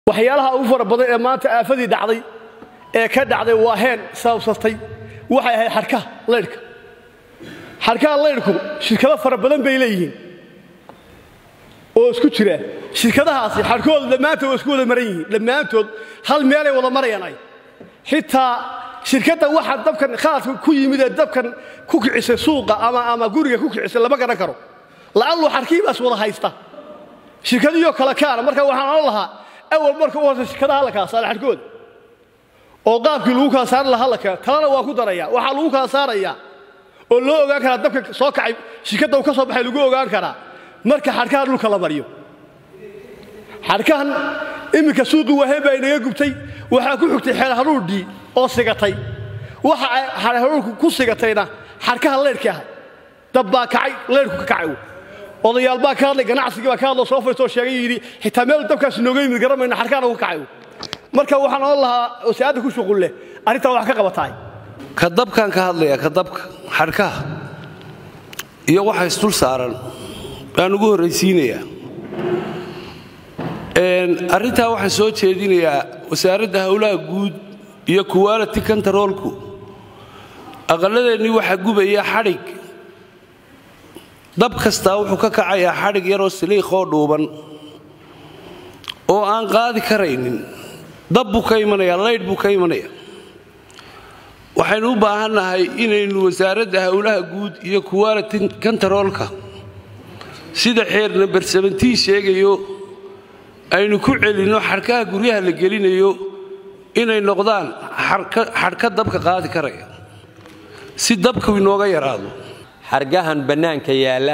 waxyaalaha ugu fara badan ee maanta aafadii dhacday ee ka dhacday waa heen sababsatay waxay ahayd xadhkaha laydhka xadhkaha laydhku shirkado fara badan bay leeyihiin oo isku jira shirkadahaasi xadhkooda dhammaantood waa isku wada maran yihiin dhammaantood hal meelay wada marayaan ay xitaa shirkadda waxa dabkan khaladka ku yimid ee dabkan ku kicisay suuqa ama ama guriga ku kicisay lama garan karo lacallu xadhkiibaas wada haysta shirkadiyoo kale kaana marka waxaan odhan lahaa awal marka u horta shirkadaha la kala saara xadhkooda oo qaabkii lagu kala saari lahaa la keeno talana waa ku daraya waxaa lagu kala saarayaa oo loo ogaan karaa dabka soo kacay shirkadda uu ka soo baxay lagu ogaan karaa marka xadhkaha dhulka la mariyo xadhkahan iminka suuqii waaheen baa inaga gubtay waxaa ku xigtay xeer haruurdhii oo sigatay waxa ay xeer haruurku ku sigatayna xadhkaha leyrhkii ahay dab baa kacay leyrhku ka kacay odayaal baa ka hadlay ganacsigii baa ka hadloo soo faytoo sheegay yidhi xitaa meel dabkaas nooga yimid garamayna xadhkaana ku kacay marka waxaan odhan lahaa wasaa'adda ku shuqul leh arrintaa wax ka qabataay ka dabkaan ka hadlayaa ka dabka xadhkaha iyo waxa isdul saaran baan ugu horraysiinayaa arrintaa waxaan soo jeedinayaa wasaaradda howlaha guud iyo kuwaaliti kantaroolku aqalladeennii waxaa gubaya xadhig dab kastaa wuxuu ka kacayaa xadhig yaroo siliiqoo dhuuban oo aan qaadi karaynin dab buu ka imanaya laydh buu ka imanaya waxaynu u baahannahay inaynu wasaaradda howlaha guud iyo kuwaaliti kantaroolka sida xeer namber sebentii sheegayo aynu ku celinno xadhkaha guryaha la gelinayo inay noqdaan xadhka dabka qaadi karaya si dabku inooga yaraado xargahan bannaanka yaalla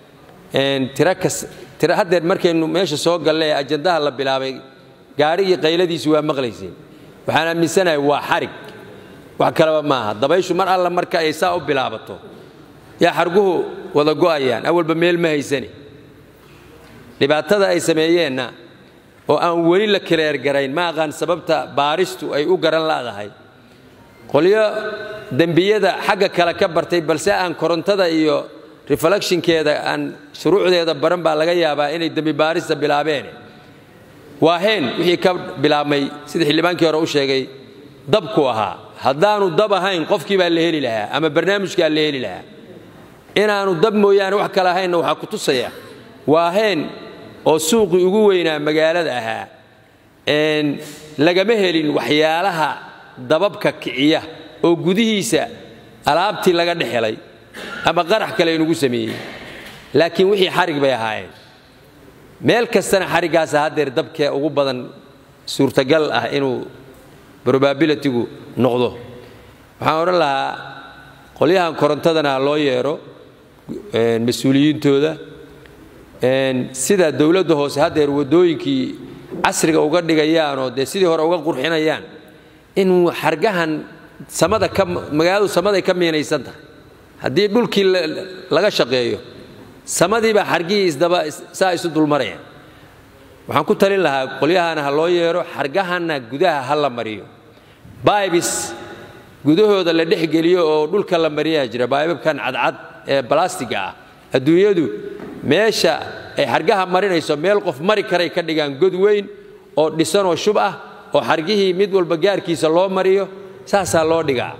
tira haddeer markaynu meesha soo galle ee ajandaha la bilaabay gaadhigii qayladiisu waa maqlayseen waxaan aaminsanahay waa xarig wax kaleba maaha dabayshu mar alla marka ay saa u bilaabato yaa xarguhu wada go'ayaan awalba meel ma haysane dhibaatada ay sameeyeenna oo aan weli la kileergarayn ma aqaan sababta baaristu ay u garan la'dahay qolyo dembiyada xagga kale ka bartay balse aan korontada iyo reflectionkeeda aan shuruucdeeda baran baa laga yaabaa inay dembi baarista bilaabeen waa heen wixii ka bilaabmay sida xildhibaankii hore u sheegay dabku ahaa haddaanu dab ahayn qofkii baa la heli lahaa ama barnaamijkaa la heli lahaa inaanu dab mooyaane wax kale ahaynna waxaa ku tusaya waa heen oo suuqii ugu weynaa magaalada ahaa lagama helin waxyaalaha dababka kiciya oo gudihiisa alaabtii laga dhex helay ama qarax kale inugu sameeyey laakiin wixii xarig bay ahaayeen meel kastana xariggaasa haddeer dabkee ugu badan suurtagal ah inuu probabilitygu noqdo waxaan odhan lahaa qolyahan korontadana ha loo yeedho mas-uuliyiintooda sida dowladda hoose haddeer waddooyinkii casriga uga dhigayaanoo dee sidii hore uga qurxinayaan inuu xargahan samada ka magaaladu samaday ka miinaysan tahay haddii dhulkii laga shaqeeyo samadiibaa xargihii isdaba saa isu dulmarayaan waxaan ku talin lahaa qolyahana ha loo yeedho xargahanna gudaha ha la mariyo baybis gudahooda la dhex geliyo oo dhulka la mariyaa jira baybabkan cadcad ee balastiga ah adduunyadu meesha ay xargaha marinayso meel qof mari karay ka dhigaan god weyn oo dhisanoo shub ah oo xargihii mid walba gaarkiisa loo mariyo saasaa loo dhigaa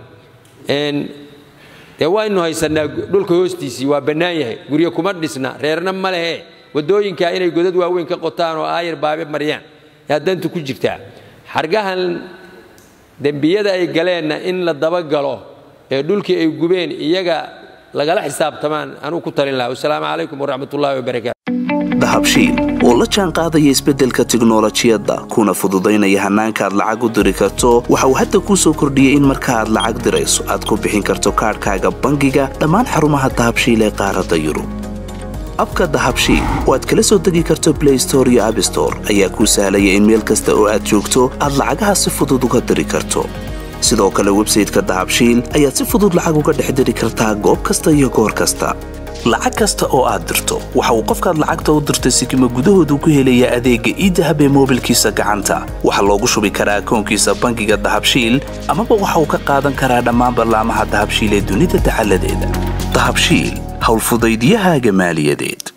dee waynu haysannaa dhulka hoostiisii waa bannaan yahay guryo kuma dhisna reerna ma lehe waddooyinkaa inay godad waaweyn ka qotaan oo aayar baabe mariyaan yaa dantu ku jirtaa xargahan dembiyada ay galeenna in la dabagalo ee dhulkii ay gubeen iyaga lagala xisaabtamaan anuu ku talin laha wasalaamu calaykum waraxmatullahi wabarakaatu dahabshiil oo la jaan qaadaya isbeddelka tiknolojiyadda kuna fududaynaya hannaanka aad lacag u diri karto waxa uu hadda kuu soo kordhiyey in marka aad lacag dirayso aad ku bixin karto kaadhkaaga bangiga dhammaan xarumaha dahabshiil ee qaaradda yurub abka dahabshiil oo aad kala soo degi karto blay store iyo abstore ayaa kuu sahlaya in meel kasta oo aad joogto aad lacagaha si fudud uga diri karto sidoo kale websayteka dahabshiil ayaad si fudud lacag uga dhex diri kartaa goob kasta iyo goor kasta lacag kasta oo aad dirto waxa uu qofkaad lacagta u dirtay sikima gudahoodu ku helayaa adeegga iidahab ee moobilkiisa gacanta waxaa loogu shubi karaa akoonkiisa bangiga dahabshiil amaba waxa uu ka qaadan karaa dhammaan ballaamaha dahabshiil ee dunida dacaladeeda dahabshiil howlfudaydyahaaga maaliyadeed